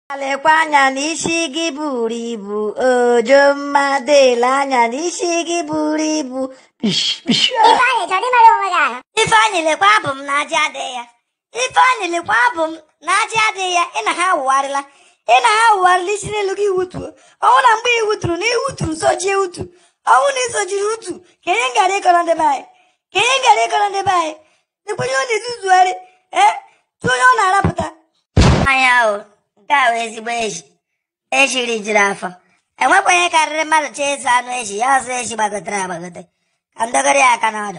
lekwa anya n'isi gị buru ibu ojo mmadụ ele anya n'isi gị buru ibu Pish, pish, ah. Ifeanyị chọrọ imere onwe gị ahụ ifeanyị lekwa abụ m na ajị adịghị ya ifeanyị lekwa abụ m na ajị adịghị ya ị na ha awụgharịla ị na ha awụgharịla isi n'elu gị wutuo ọnwụ na mgbe ị wuturu na iwuturu sojie utu ọnwụ na isojiri utu ka ihe ngara ịkọrọ ndị be anyị ka ihe ngara ịkọrọ ndị be anyị dịkwenye ọ na-ezuzugharị ee tụ onye ọ na-arapụta anya o nke a wee ezigbo eji eji rijuru afọ enwekwa ihe karịrị mmadụ chee ịzụ anụ eji ya ọzọ eji gbagotere agbagote ka m dogoro ya aka n'ọdụ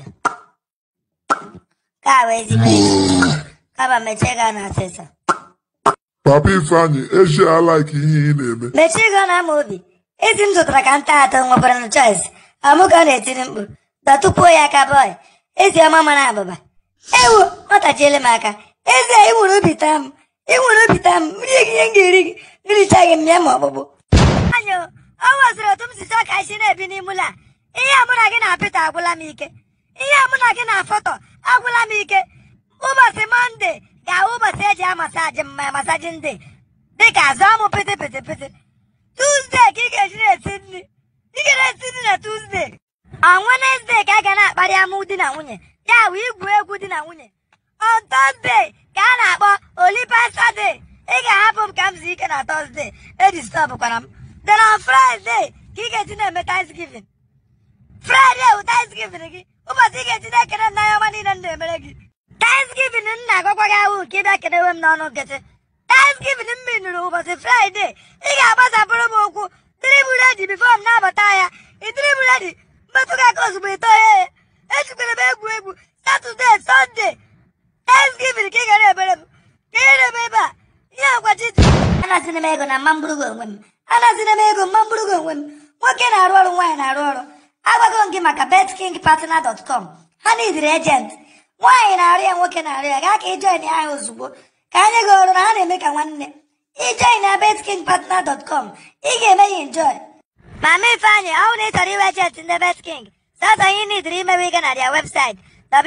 nke a wee ezigbo eji kama mechie gị na asịsa Papa Ifeanyị eji alaiki ihe ị na-eme mechie gị na ama obi ezi m zụtara ka nta atọ nwekwara na choice amụ ka ọ na-etiri mkpu dọtụpuo ya aka bọị ezi ọma mara abụba ewu nwatachiele m aka ezi a ị nwere obi taa m ị nwere obi taa m rie gị ihe m ga-eri gị nricha gị m ya ma ọkpụkpụ anyị ọ nweziri otu m si chọọ ka isi na-ebi n'ime ụlọ a ihe a mụ na gị na Pita agwụla m ike ihe a mụ na gị na foto agwụla m ike ụbọchị mọnde ga-awụ ụbọchị eji amasaji mma masaji ndị dịka azụ amụ pịtị pịtị pịtị tuzdee ka ị ga-eji na-esi nri ị ga na-esi nri na tuzdee on Wednesday ka a ga na-akparị amụ di na nwunye ya bụ igwu egwu di na nwunye on Thursday ka a na-akpọ Olipa Saturday ị ga-ahapụ m ka m zuo ike na Thursday edistọbụkwara m then on Friday ka ị ga-eji na-eme Thanksgiving Friday bụ Thanksgiving gị ụbọchị ị ga-eji na-ekele m n'anya ọma niile m na-emere gị Thanksgiving m na-agwakwa gị ahụ ka ị bịa kenewe m n'ọnụ nkịtị Thanksgiving m minụrụ ụbọchị Friday ị ga-agbasapụrụ m ụkwụ dribụl redi bifo m na-abata ya ị dribụl redi mmetụ gị aka ozugbo ito ya ejikwere m egwu egwu Saturday Sunday Thanksgiving ka ị gara ebere m ka ị na-eme ebe a ihe agwachi anazina m ego na mma mgburugo onwe m anazina m ego mma mgburugo onwe m nwoke na-arụ ọrụ nwaanyị na-arụ ọrụ agwago m gị maka betkingpartner.com ha nidiri ejent nwaanyị na-arụ ya nwoke na-arụ ya gaa ka ịjoin ya ahụ ozugbo ka anyị gị ọrụ na ha na-eme ka nwanne ijoin na betkingpartner.com ị ga-eme ya enjoy Mama Ifeanyị ọ bụrụ na ị chọrọ iwe ejent ndị betking sọsọ ihe ị nidiri imewe ịga na their website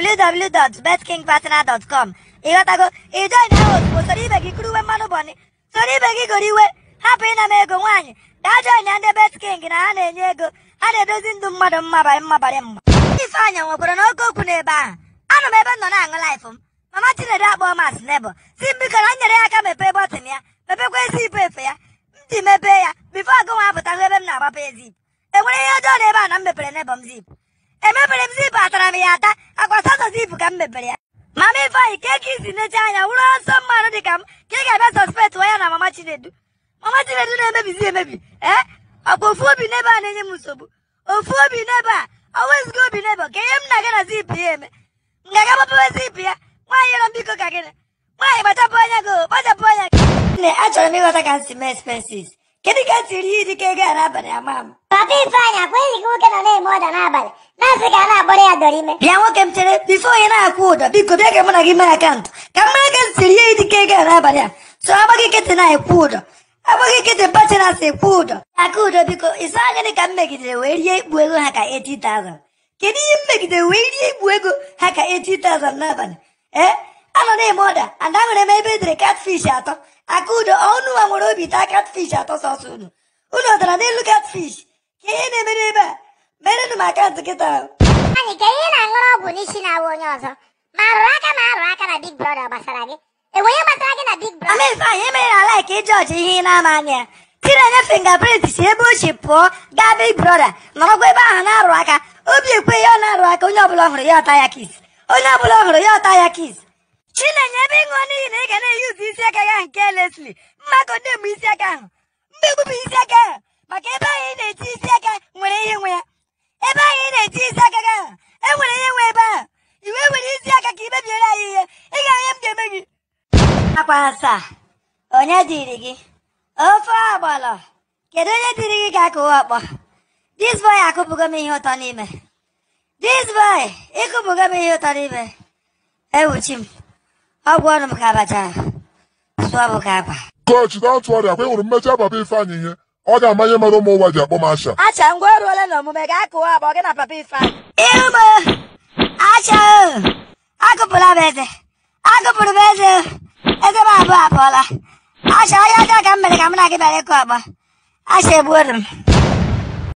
www.betkingpartner.com ịghọtago ijoin ahụ ozugbo soro ibe gị kuruwe mmanụ bọni soro ibe gị goro iwe hapụ ịna m ego nwaanyị gaa join ya ndị betking na ha na-enye ego ha na-edozi ndụ mmadụ mmabara mmabara mma Ifeanyị nwekwara n'oke okwu n'ebe ahụ anọ m ebe m nọ na-aṅụ laịfụ m mama Chinedu akpọọ m as nebo si m biko na m nyere ya aka mepee bọtịn ya mepekwa ezi ipu efe ya m ji mepee ya bifo agụnwa apụta hụ ebe m na-agbapụ ezip enwere ihe ọjọọ na ebe a na m mepere nebo m zip emepere m zip atara m ya ata akwa sọsọ zip ka m mepere ya mama Ifeanyị ka eke isi neche anya wụrụ ọsọ mmadụ dị ka m ka ị ga-abịa sọspekt ya na mama Chinedu mama Chinedu na-emebizi emebi ee ọkwa ofu obi n'ebe a na-enye m nsogbu ofu obi n'ebe a ọwezigo obi n'ebe ka ihe m na-aga na zip ya eme m ga-aga gbapewe zip ya nwaanyị yọrọ m biko ka gịnị nwaanyị kpachapụ anya gị o, kpachapụ anya gị nne achọrọ m ịghọta ka m si mee expenses kedu ka m si rie iri ka ego a n'abalị ama m Papa Ifeanyị akweghị gị nwoke nọ na-eme ọda n'abalị na-asị ka a na-akpọrọ ya dọrọ ime bịa nwoke m chere bifo onye na-akwụ ụdọ biko bịa ka mụ na gị mee akaụntụ ka m mara ka m si rie iri ka ego a n'abalị a so agbaghị nkịtị na-ekwu ụdọ agbaghị nkịtị pachi na-asị ekwu ụdọ aka ụdọ biko ịsa gịnị ka m megidere wee rie ikpu ego ha ka 80,000 kedu ihe m megidere wee rie ikpu ego ha ka 80,000 n'abalị ee anọ na-eme ọda and ahụrụ m ebe edere catfish atọ aka ụdọ ọnụ nwa nwere obi taa catfish atọ sọsọ unu unu dara n'elu catfish ka ihe na-emere ebe a merenụ m akaụntụ kịta ahụ anyị ka ihe na-aṅụrụ ọgwụ n'isi na-awa onye ọzọ ma arụrụ aka ma arụ aka na Big Brother gbasara gị enwe ihe gbasara gị na Big Brother Mama Ifeanyị emere na laik ịjọji ihe ị na-ama anya ya tinenye fingerprint si ebe o si pụọ gaa Big Brother nọrọkwa ebe ahụ na-arụ aka obi ekwe ya ọ na-arụ aka onye ọbụla hụrụ ya ọta ya kis onye ọbụla hụrụ ya ọta ya kis chinenye ebe ịṅụọ n'ihi na ị ga na-eyuzu isi aka gị ahụ nke Leslie mmakọ ndị mgbe isi aka ahụ mgbegbu bụ isi aka ahụ maka ebe ahụ ị na-eti isi aka nwere ihe nwe ya ebe ahụ ị na-eti isi aka gị ahụ e nwere ihe nwe ebe ahụ iwe were isi aka ka ị mebiere anyị ihe ị ga-ahụ ihe m ga-eme gị akwa asaa onye dịrị gị ofe agbala kedu onye dịrị gị ka akụwa ọkpọ dis boy akụpụgo m ihe ụtọ n'ime dis boy ịkụpụgo m ihe ụtọ n'ime ewuchi m ọgwụ ọnụ m ka abacha sụọ m ka akwa Coach don't worry akwa ịhụrụ mmecha Papa Ifeanyị ihe ọ ga-ama ihe mere ụmụ ụwa ji akpọ m asha acha ngwa ọrụ ole na omume ga-akụwa ọkpọ gị na papa Ifeanyị ihu m acha akụpụla m eze akụpụrụ m eze eze m abụọ apụọla asha onye ọjọọ ka m mere ka m na gị bịara ịkụ ọkpọ asha egbuoru m